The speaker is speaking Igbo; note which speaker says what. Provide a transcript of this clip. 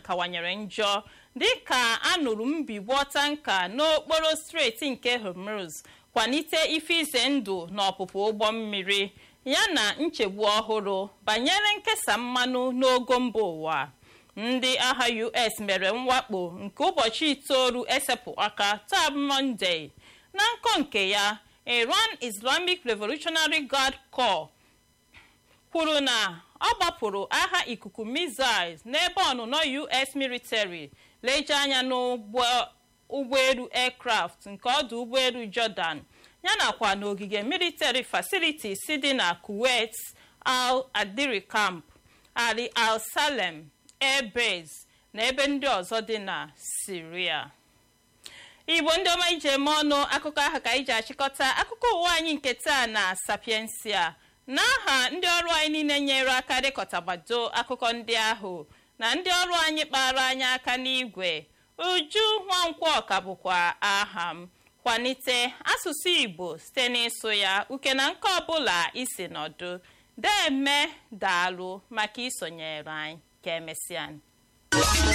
Speaker 1: kawanyere njọ dịka anụrụ mbigbo tanka n'okporo steeti nke hormuz kwalite ife ize ndụ na ọpụpụ ụgbọ mmiri yana nchegbu ọhụrụ banyere nkesa mmanụ n'ogo mba ụwa ndị agha us mere mwakpo nke ụbọchị itoolu esepụ aka taa mọnde na nkọ nke ya iran islamic revolutionary guard corps kwuru na ọ gbapụrụ agha ikuku missiles n'ebe ọnụnọ us military leje anya n'ụgbọelu aircraft nke ọdụ ụgbọelu jordan yanakwa n'ogige military facilities dị na kuwait al adiri camp ali al salem air base na ebe ndị ọzọ dị na siria igbo ndị ọma iji eme ọnụ akụkọ ahụ ka anyị ji achịkọta akụkọ ụwa anyị nke taa na sapiensia n'aha ndị ọrụ anyị niile nyere aka dịkọtagbado akụkọ ndị ahụ na ndị ọrụ anyị kpara anyị aka n'igwe uju nwankwọ ka bụkwa aha m kwalite asụsụ igbo site n'ịsụ ya uke na nke ọbụla isi nọdụ deme daalụ maka isonyere anyị ka emesịa